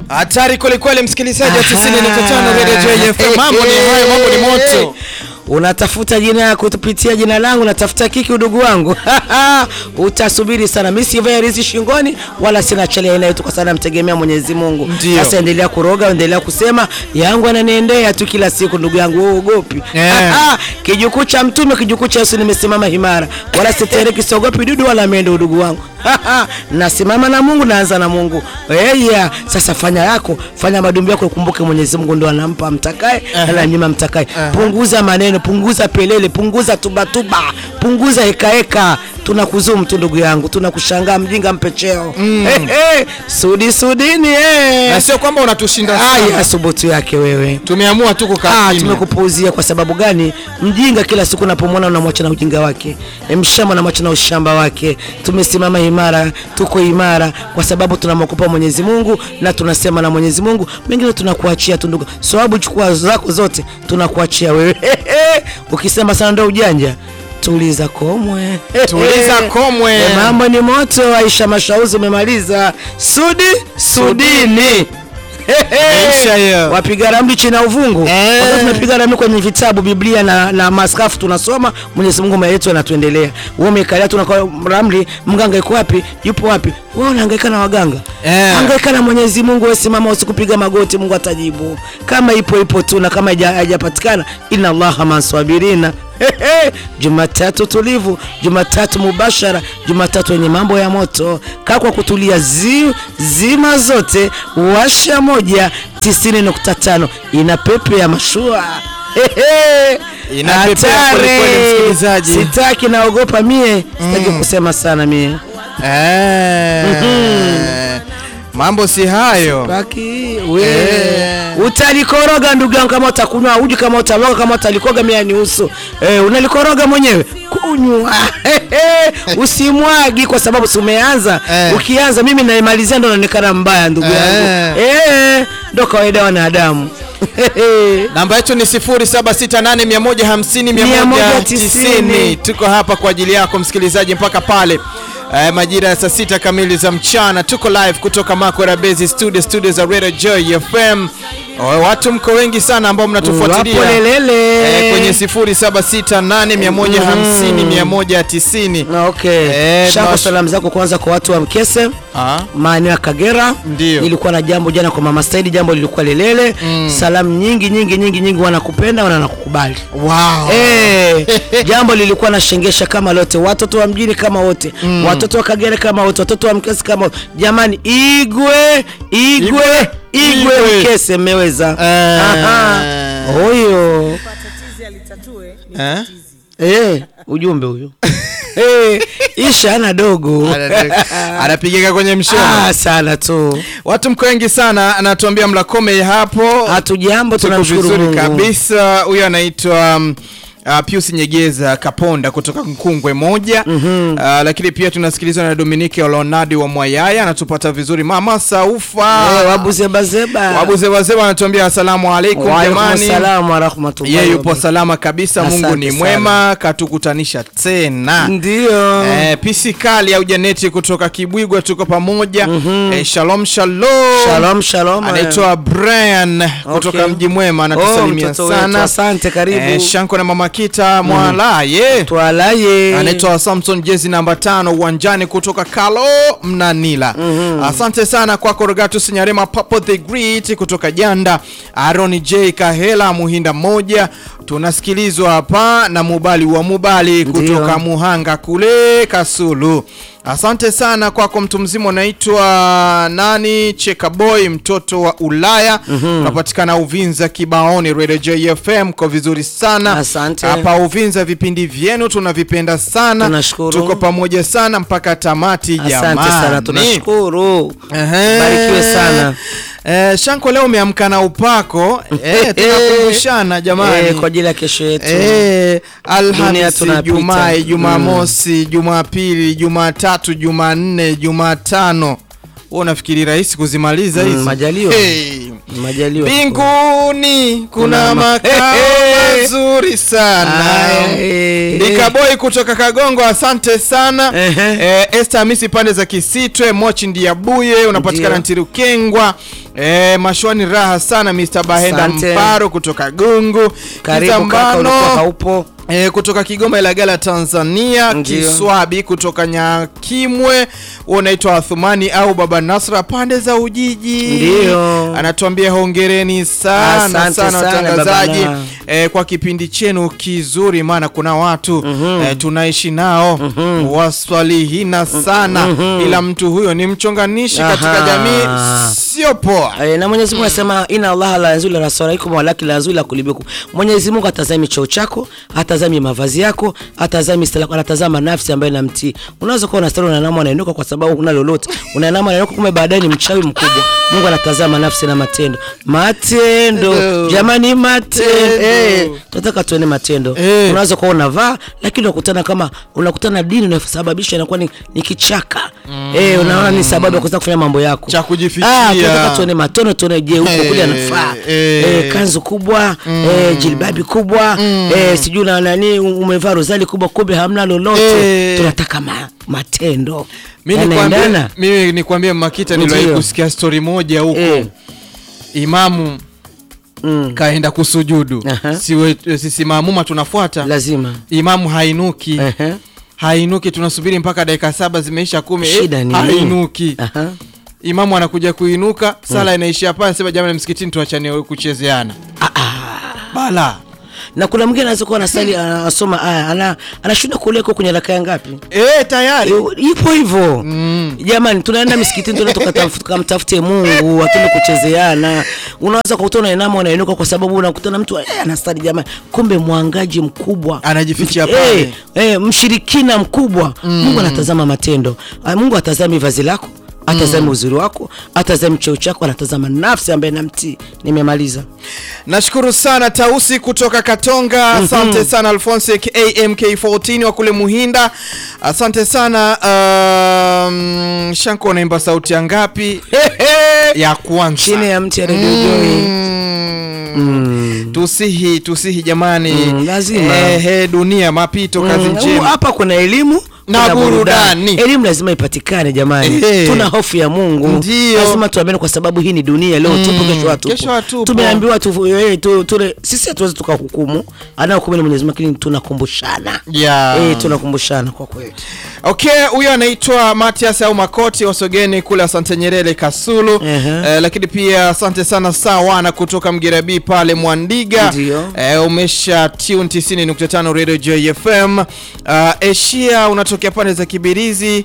Hatari kwelikweli, msikilizaji wa Aha. 90.5 Radio JFM. Mambo ni hayo, mambo ni moto. Unatafuta jina kupitia jina langu, unatafuta kiki udugu wangu utasubiri sana. Mimi sivai rizi shingoni wala sina chale aina yetu, kwa sana mtegemea Mwenyezi Mungu. Ndio. Sasa endelea kuroga, endelea kusema yangu ananiendea tu kila siku, ndugu yangu, wewe uogopi? Eh. kijukuu cha Mtume, kijukuu cha Yesu, nimesimama himara, wala sitereki, siogopi dudu wala mende, udugu wangu nasimama na Mungu, naanza na Mungu. Eh, yeah. Sasa fanya yako, fanya madumbi yako, ukumbuke Mwenyezi Mungu ndo anampa mtakaye na ananyima mtakaye. Punguza maneno, punguza pelele, punguza tubatuba, punguza hekaheka. Tunakuzumu tu ndugu yangu, tunakushangaa mjinga mpecheo. Eh, eh, sudi sudini eh. Na sio kwamba unatushinda Aya, sana. subutu yake wewe. Tumeamua tu kukaa Ah, kimya. tumekupuuzia kwa sababu gani? Mjinga kila siku unapomwona unamwacha na ujinga wake, E, mshamba unamwacha na ushamba wake. Tumesimama imara, tuko imara kwa sababu tunamwogopa Mwenyezi Mungu na tunasema na Mwenyezi Mungu, mengine tunakuachia tu ndugu. Sababu chukua zako zote, tunakuachia wewe. Ukisema sana ndo ujanja, tuliza komwe, Tuliza komwe. E, mambo ni moto. Aisha Mashauzi, umemaliza sudi sudini. Maisha hiyo. Wapiga ramli chini ya uvungu. Eh. Wakati tunapiga ramli kwenye vitabu Biblia na, na maskafu tunasoma, Mwenyezi Mungu maelezo yanatuendelea. Wewe umekalia tu na ramli, mganga yuko wapi? Yupo wapi? Wewe unahangaika na waganga. Eh. Hangaika na Mwenyezi Mungu, wewe simama usikupiga magoti, Mungu atajibu. Kama ipo ipo tu na kama haija- haijapatikana, inna Allaha maswabirina. Jumatatu tulivu, Jumatatu mubashara, Jumatatu yenye mambo ya moto. Kaa kwa kutulia zi, zima zote, washa moja 90.5 ina pepe ya mashua. Ina pepe ya Hatari. kwelikweli, msikilizaji. Sitaki, naogopa mie, sitaki kusema sana mie. Eh. Mambo si hayo. Baki we Eh. utalikoroga ndugu yangu, kama utakunywa uji, kama utaloga, kama utalikoga mia ni uso eh, unalikoroga mwenyewe kunywa usimwagi, kwa sababu si umeanza Eh. ukianza, mimi naimalizia ndo naonekana mbaya ndugu yangu Eh. eh, ndo kawaida ya wanadamu Namba yetu ni 0768150190. 190. Tuko hapa kwa ajili yako msikilizaji mpaka pale eh, majira ya saa sita kamili za mchana. Tuko live kutoka Makwera Base Studio, studio za Radio Joy FM. Oh, watu mko wengi sana ambao mnatufuatilia Wapo lelele eh, kwenye 0768150190. Okay. Eh, Shako tunawash- salamu zako kwanza kwa watu wa Mkese Ah. maeneo ya Kagera. Ndio. Nilikuwa na jambo jana kwa Mama Saidi, jambo lilikuwa lelele. Salamu nyingi nyingi nyingi nyingi, wanakupenda wana nakukubali. Wow. Eh, jambo lilikuwa na shengesha kama lote, watoto wa mjini kama wote, watoto wa Kagera kama wote, watoto wa Mkese kama wote. Jamani, Igwe Igwe Igwe Igwe. Mkese mmeweza. Eh. Aha. Huyo Eh? eh, ujumbe huyo eh, Isha ana dogo Anapigika kwenye mshono. ah, sana tu. Watu mko wengi sana, anatuambia Mlakome hapo. Hatujambo, Tuko tunamshukuru vizuri Mungu. kabisa. Huyo anaitwa um, uh, Pius Nyegeza Kaponda kutoka Nkungwe moja. uh, lakini pia tunasikilizwa na Dominike Olonadi wa Mwayaya anatupata vizuri. Mama Saufa Eh, wabuzebazeba wabuzewazeba anatuambia asalamu alaikum jamani. salamu wa rahmatullahi Yeye wa yupo barakatuh. salama kabisa, Mungu Asante ni sana. mwema, katukutanisha tena. Ndio. Eh, pisi kali au Janeti kutoka Kibwigwa, tuko pamoja. Eh, shalom shalom. Shalom shalom. Anaitwa Brian kutoka Okay. Mji Mwema, Oh, anatusalimia mtoto wetu, sana. asante, karibu. Eh, Shanko na Mama Kita Mwala ye Twalaye. anaitwa Samson jezi namba tano uwanjani kutoka Kalo Mnanila. Asante sana kwako Rogatus Nyarema Papo the Great kutoka Janda, Aaron J Kahela Muhinda moja, tunasikilizwa hapa na Mubali wa Mubali kutoka Muhanga kule Kasulu. Asante sana kwako mtu mzima unaitwa nani Cheka Boy mtoto wa Ulaya unapatikana Uvinza Kibaoni Radio JFM kwa vizuri sana Asante. hapa Uvinza vipindi vyenu tunavipenda sana Tunashukuru. tuko pamoja sana mpaka tamati jamani Asante sana, tunashukuru. Ehe. Barikiwe sana. Eh, Shanko leo umeamka na upako eh, tunakumbushana jamani Eh, kwa ajili ya kesho yetu. Eh, Dunia Alhamisi, tunapita. Jumaa, Jumamosi, Jumapili, Jumatatu, Jumanne, Jumatano. Wewe unafikiri rahisi kuzimaliza Mm, hizi? majaliwa. Hey. Majaliwa. Mbinguni kuna Kuna ma- makao Hey, hey. mazuri sana. Aya, eh, Dikaboy kutoka Kagongo, asante sana. Ehe. Eh, Esther Hamisi pande za Kisitwe, Mochi Ndiabuye, unapatikana Ndio. Ntirukengwa. E, mashwani raha sana Mr. Bahenda Asante. Mparo kutoka Gungu Karibu kaka, Kizambano, ulikuwa haupo. E, kutoka Kigoma Ilagala Tanzania, Ndio. Kiswabi kutoka Nyakimwe, unaitwa Athumani au Baba Nasra pande za Ujiji. Ndio. Anatuambia hongereni sana Asante sana sana, watangazaji Baba Na. e, kwa kipindi chenu kizuri, maana kuna watu e, tunaishi nao waswalihina sana, ila mtu huyo ni mchonganishi katika Aha. jamii, sio poa. Eh, na Mwenyezi Mungu anasema inna Allah la yanzuru ila rasaikum walakin la yanzuru ila kulubikum. Mwenyezi Mungu atazami cheo chako, atazami mavazi yako, atazami stala, anatazama nafsi ambayo inamtii. Unaweza kuwa unastari unainama unainuka kwa sababu huna lolote. Unainama unainuka kumbe baadaye ni mchawi mkubwa. Mungu anatazama nafsi na matendo. Matendo. Matendo. Jamani matendo. Matendo. Eh, tunataka tuone matendo. Eh. Unaweza kuwa unavaa lakini unakutana kama unakutana na dini inasababisha inakuwa ni, ni kichaka. Eh, unaona ni sababu ya kuweza kufanya mambo yako. Cha kujifichia. Ah, tunataka tuone matono tuone je huko Eh, kule anafaa eh. eh, kanzu kubwa eh, jilbabi kubwa eh, sijui na nani umevaa rozali kubwa kumbe hamna lolote Eh. tunataka ma, matendo Mimi nikwambie, Yanaendana? mimi nikwambie Makita, niliwahi Ndio. kusikia stori moja huko Eh. imamu Mm, kaenda kusujudu Aha. Siwe, sisi maamuma tunafuata lazima imamu hainuki Ehe. hainuki tunasubiri mpaka dakika saba zimeisha kumi eh, Shida ni hainuki Aha. imamu anakuja kuinuka sala inaishia pale anasema jamani msikitini tuachane kuchezeana bala na kuna mwingine anaweza kuwa anasali anasoma aya ana anashinda kuleko kwenye raka ya ngapi eh tayari ipo hivyo jamani tunaenda misikitini tunaenda tukataf- tukamtafute mungu atende kuchezeana unaweza kukuta unainama unainuka kwa sababu unakutana mtu eh, anastadi jamani kumbe mwangaji mkubwa Anajifichia Eh, pale. eh, mshirikina mkubwa mungu anatazama matendo Ah, mungu atazami vazi lako atazami uzuri wako atazami cheo chako anatazama nafsi ambaye namtii nimemaliza nashukuru sana tausi kutoka katonga asante sana alfonse amk14 wa kule muhinda asante sana um, shanko unaimba sauti ya ngapi ya kwanza chini ya mti ya redio Joy. Mm. tusihi tusihi jamani Mm, lazima. Ehe, dunia mapito kazi Mm, njema hapa kuna elimu Na kuna burudani. elimu lazima ipatikane jamani Eh. tuna hofu ya mungu Ndio. lazima tuambiane kwa sababu hii ni dunia leo tupo kesho hatupo kesho hatupo. tumeambiwa tu, eh, tu, tule, sisi hatuwezi tukahukumu anahukumu ni mwenyezi mungu lakini tunakumbushana Yeah. eh, tunakumbushana kwa kweli okay huyo anaitwa matias au makoti wasogeni kule asante nyerere kasulu Ehe. eh, lakini pia asante sana sawana kutoka mgerabi pale mwandiga Ndio. eh, umesha tune 90.5 radio jfm uh, asia unatokea pande za kibirizi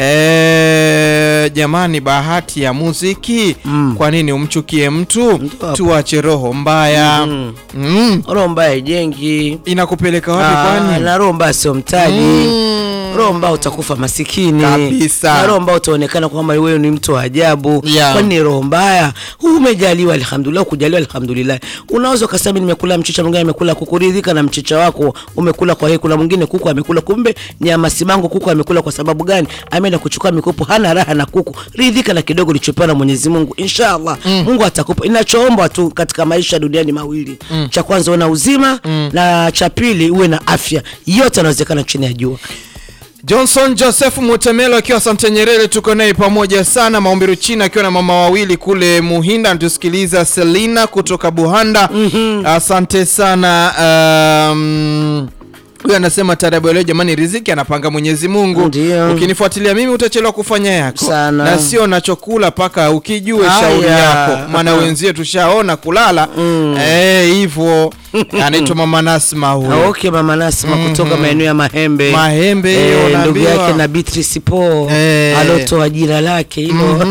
eh, jamani bahati ya muziki Mm. kwa nini umchukie mtu Ndio hapo. tuache roho mbaya mm. Mm. roho mbaya ijengi inakupeleka wapi Ah, kwani na roho mbaya sio mtaji Mm. roho mbaya utakufa masikini Kabisa. na roho mbaya utaonekana kwamba wewe ni mtu wa ajabu Yeah. kwani ni roho mbaya huu umejaliwa alhamdulillah kujaliwa alhamdulillah unaweza ukasema mimi nimekula mchicha mwingine amekula kuku ridhika na mchicha wako umekula kwa hiyo kuna mwingine kuku amekula kumbe nyama simango kuku amekula kwa sababu gani ameenda kuchukua mikopo hana raha na kuku ridhika na kidogo ulichopewa na Mwenyezi Mungu inshallah Mungu atakupa inachoombwa tu katika maisha duniani mawili cha kwanza uwe na uzima na cha pili uwe na afya yote yanawezekana chini ya jua Johnson Joseph Mutemelo akiwa Sante Nyerere, tuko naye pamoja sana. Maombiru China akiwa na mama wawili kule Muhinda, anatusikiliza. Selina kutoka Buhanda, asante sana. Um, huyu anasema tarabu leo, jamani, riziki anapanga Mwenyezi Mungu. Ndio. Ukinifuatilia mimi utachelewa kufanya yako Sana. na sio nachokula paka ukijue Haya. shauri yako, maana wenzie tushaona kulala eh, hivyo. Anaitwa mama Nasma huyo. Okay, mama Nasma kutoka maeneo ya Mahembe. Mahembe hiyo Eh, ndugu unaambiwa. yake na Beatrice Po Eh. alotoa jina lake hilo.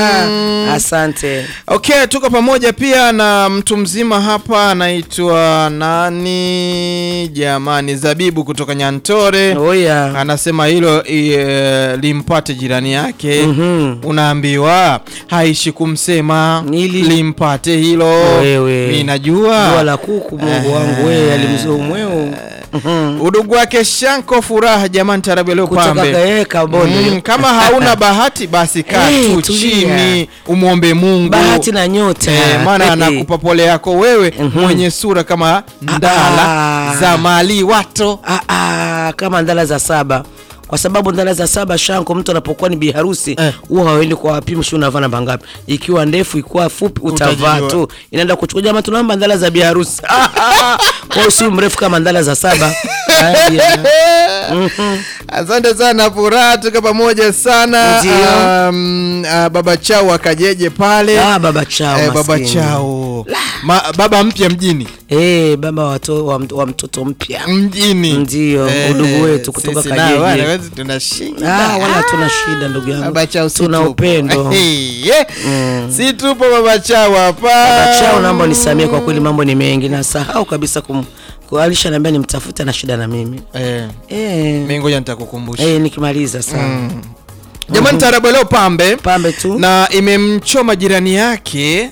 Asante. Okay, tuko pamoja pia na mtu mzima hapa anaitwa nani jamani, Zabibu kutoka Nyantore. Oya. Anasema hilo e, limpate jirani yake. Mhm. Unaambiwa haishi kumsema Nili- limpate hilo. Wewe. Mimi Dua najua la kuku Mungu wangu wewe alimzoa mweo. Mhm. udugu wake Shanko furaha jamani, tarabu leo Kutoka pambe. kae kaboni. Mm, kama hauna bahati basi kaa Eh, tu tulia. chini umwombe Mungu Bahati na nyota. Eh, maana Eh, anakupa pole yako wewe mwenye sura kama ndala Ah. za mali wato Ah, ah, kama ndala za saba kwa sababu ndala za saba shanko, mtu anapokuwa ni biharusi Eh. huwa hawaendi kwa wapimu, shi unavaa namba ngapi, ikiwa ndefu ikiwa fupi utavaa Utajijua. tu, inaenda kuchukua jamaa, tunaomba ndala za biharusi kwa hiyo si mrefu kama ndala za saba. Haya. Asante sana Furaha, tuko pamoja sana. Ndio. Um, uh, baba Chao akajeje pale Ah, baba chao eh, baba maskini. Chao Ma, baba mpya mjini Eh, baba wa to- wa mt- wa mtoto mpya mjini Ndio, udugu wetu kutoka sisi Kajeje. nao wana wezi tunashinda. Ah, wala tuna shida ndugu yangu, Baba Chao si tuna tupo. upendo. Yeah. Si tupo baba Chao hapa. Baba Chao, naomba nisamie kwa kweli, mambo ni mengi, nasahau kabisa kum kwa alisha niambia nimtafute na shida na mimi Eh, eh, mimi ngoja nitakukumbusha. eh, nikimaliza sana Jamani, taarabu leo pambe pambe tu na imemchoma jirani yake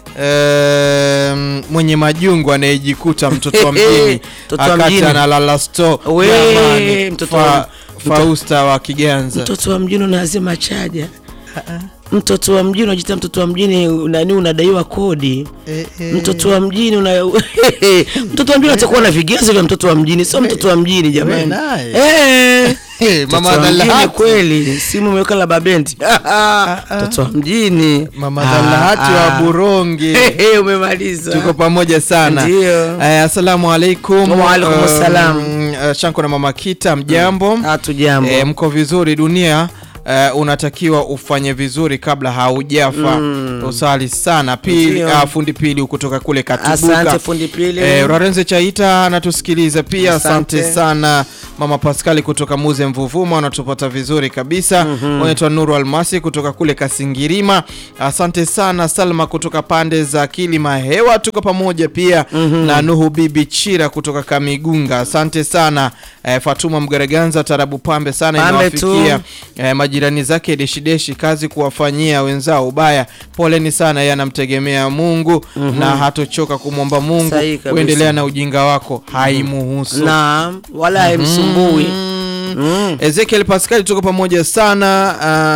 em, mwenye majungu anayejikuta mtoto wa mjini Mtoto wa akati mjini. analala sto We, Jamani, mtoto Fa- wa- Fausta wa Kiganza mtoto wa mjini unazima chaja mtoto wa mjini unajita mtoto wa mjini nani unadaiwa kodi Eh, eh. mtoto wa mjini una mtoto wa mjini atakuwa na vigezo vya mtoto wa mjini sio mtoto wa mjini jamani naye. eh Eh, mama Mama mjini Dhalahati kweli simu imeweka la babendi mtoto wa mjini Mama Ah, Dhalahati wa ah. Buronge Ehe, umemaliza tuko pamoja sana Ndio. Eh, assalamu alaikum Wa alaikum Um, assalam. eh, Shanko na mama Kita mjambo hatu jambo E, mko vizuri dunia e, unatakiwa ufanye vizuri kabla haujafa usali sana pili Ndio. ah, fundi pili kutoka kule Katubuka asante fundi pili e, Rarenze Chaita anatusikiliza pia asante, Asante. sana mama Paskali kutoka Muze Mvuvuma anatupata vizuri kabisa unaitwa Nuru Almasi kutoka kule Kasingirima asante sana Salma kutoka pande za Kilima Hewa tuko pamoja pia na Nuhu Bibi Chira kutoka Kamigunga asante sana e, Fatuma Mgereganza tarabu pambe sana Pambe tu. inawafikia e, majirani zake deshideshi kazi kuwafanyia wenzao ubaya poleni sana yeye anamtegemea Mungu na hatochoka kumwomba Mungu Sahihi kabisa. kuendelea na ujinga wako haimuhusu na wala haimsumbui Mm. Ezekiel Pascal tuko pamoja sana.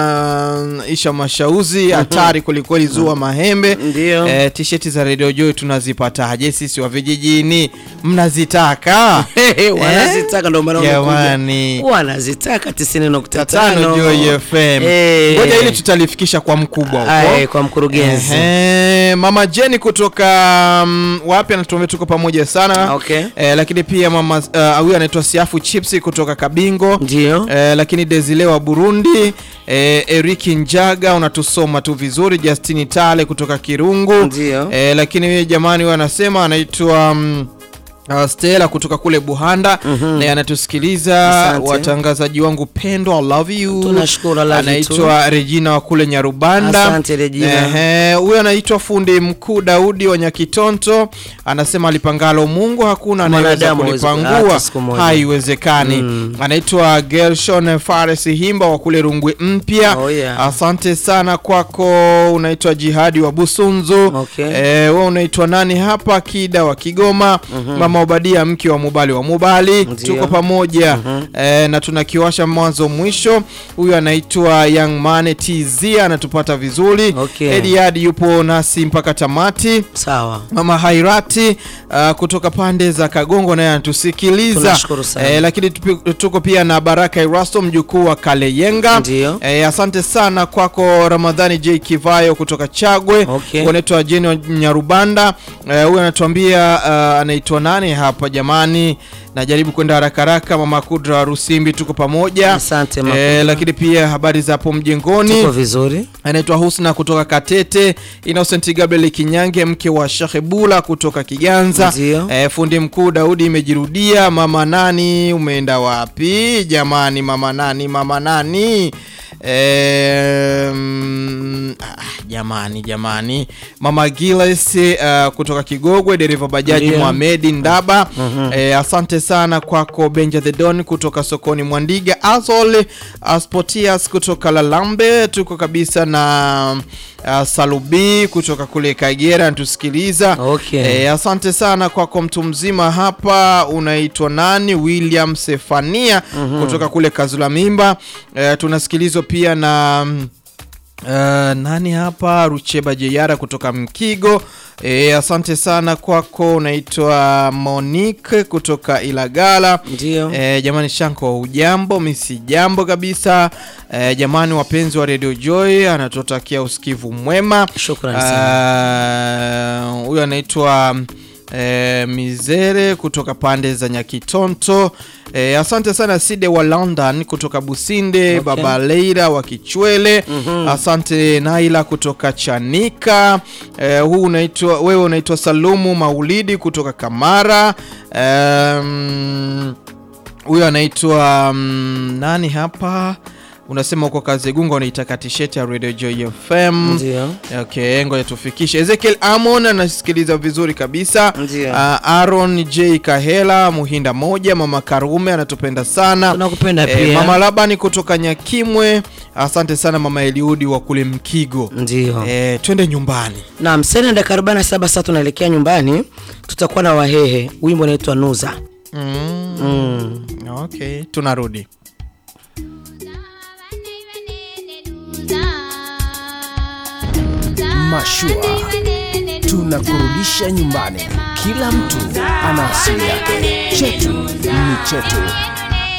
Uh, Isha Mashauzi hatari kwelikweli, zua mahembe Ndio. eh, tisheti za Radio Joy tunazipataje sisi wa vijijini? Mnazitaka wanazitaka ndo maana Jamani. wamekuja. wanazitaka tisini nukta tano tano Joy FM. Eh. Ngoja ili tutalifikisha kwa mkubwa Aye, huko. kwa mkurugenzi Ehe, Mama Jenny kutoka um, wapi anatuambia tuko pamoja sana Okay. eh, lakini pia mama uh, huyu anaitwa Siafu Chipsi kutoka Kabingo ndio eh, lakini Desile wa Burundi eh, Eriki Njaga unatusoma tu vizuri, Justini Tale kutoka Kirungu Ndio. eh, lakini huyu jamani huyu anasema anaitwa mm, Uh, Stella kutoka kule Buhanda naye anatusikiliza. Asante. Watangazaji wangu pendwa, I love you. Tunashukuru, I love you Anaitwa Regina wa kule Nyarubanda. Asante, Regina. Ehe, huyu anaitwa fundi mkuu Daudi wa Nyakitonto, anasema alipangalo Mungu hakuna anayeweza Mwanadamu hawezi- kulipangua, hata siku moja. haiwezekani. Anaitwa Gershon Fares Himba wa kule Rungwe Mpya. Oh, yeah. Asante sana kwako. Unaitwa Jihadi wa Busunzu. Okay. Eh, wewe unaitwa nani hapa? Kida wa Kigoma. Mama Obadia mke wa Mubali wa Mubali. Ndio. Tuko pamoja eh, na tunakiwasha mwanzo mwisho. Huyu anaitwa Young Man TZ anatupata vizuri. Okay. Ediad yupo nasi mpaka tamati. sawa Mama Hairati uh, kutoka pande za Kagongo naye anatusikiliza. Tunashukuru sana. Eh, lakini tupi- tuko pia na Baraka Erasto mjukuu wa Kaleyenga. Ndio. Eh, asante sana kwako Ramadhani J Kivayo kutoka Chagwe. Okay. Unaitwa Jeni wa Nyarubanda. Eh, huyu anatuambia uh, anaitwa nani hapa jamani? Najaribu kwenda haraka haraka. Mama Kudra wa Rusimbi tuko pamoja. Asante, Mama Eh, Kudra. lakini pia habari za hapo mjengoni tuko vizuri anaitwa Husna kutoka Katete, Innocent Gabriel Kinyange mke wa Sheikh Bula kutoka Kiganza. Ndio. E, fundi mkuu Daudi imejirudia. Mama nani umeenda wapi jamani? Mama nani, mama nani? E, mm, ah, jamani jamani, mama Giles uh, kutoka Kigogwe, dereva bajaji Ndio. Mohamedi Ndaba. E, asante sana kwako Benja the Don kutoka sokoni Mwandiga, Azol Asportias kutoka Lalambe, tuko kabisa na uh, Salubi kutoka kule Kagera anatusikiliza. Okay. E, asante sana kwako mtu mzima hapa, unaitwa nani? William Sefania kutoka kule Kazula Mimba. E, tunasikilizwa pia na mm, Uh, nani hapa Rucheba Jeyara kutoka Mkigo. E, asante sana kwako. Unaitwa Monique kutoka Ilagala. Ndio. E, jamani Shanko, ujambo? Mi si jambo kabisa. E, jamani wapenzi wa Radio Joy, anatutakia usikivu mwema. Shukrani Ah, Huyu anaitwa e, Mizere kutoka pande za Nyakitonto. E, asante sana Side wa London kutoka Businde, Okay. Baba Leira wa Kichwele. Asante Naila kutoka Chanika. E, huu unaitwa wewe unaitwa Salumu Maulidi kutoka Kamara. Em, huyo anaitwa mm, nani hapa unasema uko Kazegunga unaitaka tisheti ya Radio Joy FM. Ndio. Okay, ngoja tufikishe. Ezekiel Amon anasikiliza vizuri kabisa. Ndio. Ah, Aaron J Kahela Muhinda moja, Mama Karume anatupenda sana. Tunakupenda Eh, pia. Mama Labani kutoka Nyakimwe, asante sana Mama Eliudi wa kule Mkigo. Ndio. Eh, twende nyumbani. Naam, sasa dakika 47 sasa tunaelekea nyumbani. Tutakuwa na Wahehe. Wimbo unaitwa Nuza. Mm, Mm. okay, tunarudi. Mashua tunakurudisha nyumbani. Kila mtu ana asili yake, chetu ni chetu.